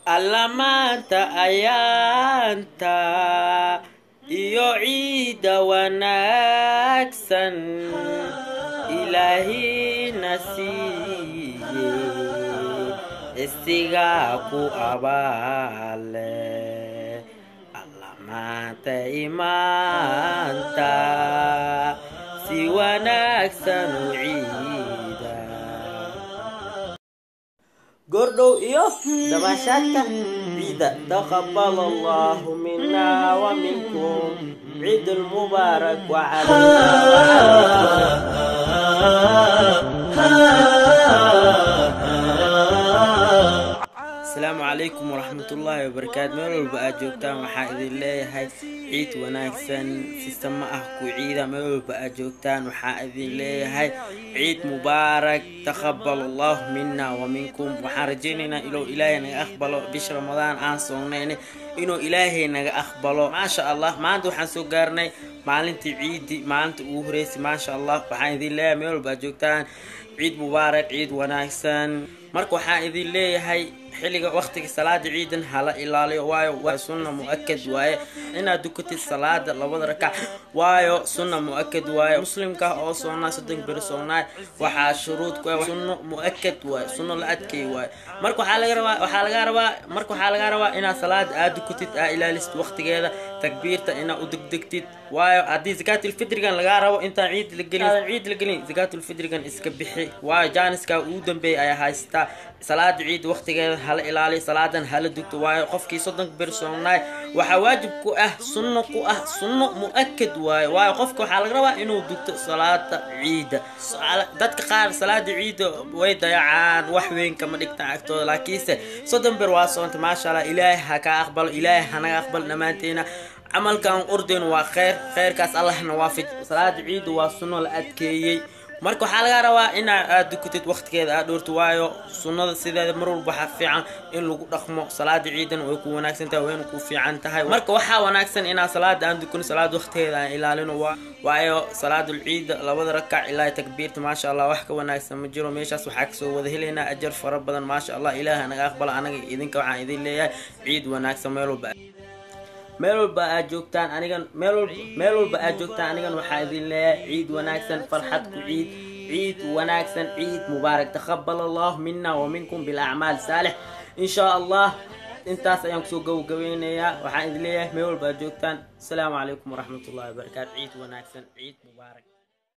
alla maanta ayaanta iyo ciidda wanaagsan ilaahina siiye isigaa ku abaale alla maanta imaanta si wanaagsan u ciida gordhow iyo dabaashaadka ciida taqabal allahu mina wa minkum ciid lmubaarak asalaamu calaykum waraxmatullaahi wabarakaatu meel walba aad joogtaan waxaa idin leeyahay ciid wanaagsan sistama ah ku ciida meel walba aad joogtaan waxaa idin leeyahay ciid mubaarak taqabal allahu mina wa minkum waxaan rajaynaynaa inuu ilaahay naga aqbalo bisha ramadaan aan soognayna inuu ilaahay naga aqbalo maasha allah maanta waxaan soo gaarnay maalintii ciidi maalinta ugu horeysay maasha allah waxaan idin leeyahay meel walba aad joogtaan ciid mubaarak ciid wanaagsan marka waxaan idin leeyahay xilliga waqtiga salaada ciidan hala ilaaliyo waayo waa sunna mu-akad waaye inaad dukatid salaada labada rakac waayo sunna mu-akad waaye muslimka oo soonaa soddon beri soonaay waxaa shuruud ku ah sunno mu-akad waaye sunno la adkeey waaye marka waxaa laga rabaa waxaa laga rabaa marka waxaa laga rabaa inaad salaada aad dukatid aa ilaalisid waqtigeeda takbiirta inaad u degdegtid waayo haddii zakaatilfitrigan lagaa rabo intaan ciid la gelin ciid la gelin zakaatilfitrigan iska bixi waayo jaaniska ugu dambeeya ayaa haystaa salaada ciid waqtigeeda hala ilaaliyo salaadan hala dugto waayo qofkii soddonka beri soonaay waxaa waajib ku ah sunno ku ah sunno mu-akad waayo waayo qofka waxaa laga rabaa inuu dugto salaada ciida dadka qaar salaada ciida way dayacaan wax weyn kama dhigtaan agtooda laakiinse soddon ber waa soonta maasha allah ilaahay ha kaa aqbalo ilaahay hanaga aqbalo dhammaanteena camalkan urdayn waa kheyr kheyrkaas allahna waafij salaada ciida waa sunno la adkeeyey marka waxaa laga rabaa inaa aad dukatid waqtigeeda aad dhowrto waayo sunnada sideeda mar walba waxaa fiican in lagu dhaqmo salaada ciidan way ku wanaagsan tahay wayna ku fiican tahay marka waxaa wanaagsan inaa salaada aan dukano salaada waqtigeeda aan ilaalino waayo salaadul ciida labada rakac ilaa takbiirta maasha allah wax ka wanaagsan ma jiro meeshaas waxaa kasoo wada helaynaa ajar fara badan maasha allah ilaaha naga aqbala anaga idinka waxaan idin leeyahay ciid wanaagsan meel walba meel walba aad joogtaan anigan meel walba meel walba aad joogtaan anigan waxaa idin leeyahay ciid wanaagsan farxad ku ciid ciid wanaagsan ciid mubaarak taqabal allah mina wa minkum bilacmaal saalix in shaa allah intaas ayaan kusoo gabagabeynayaa waxaan idin leeyahay meel walba aad joogtaan asalaamu calaykum waraxmatullahi wabarakaatu ciid wanaagsan ciid mubaarak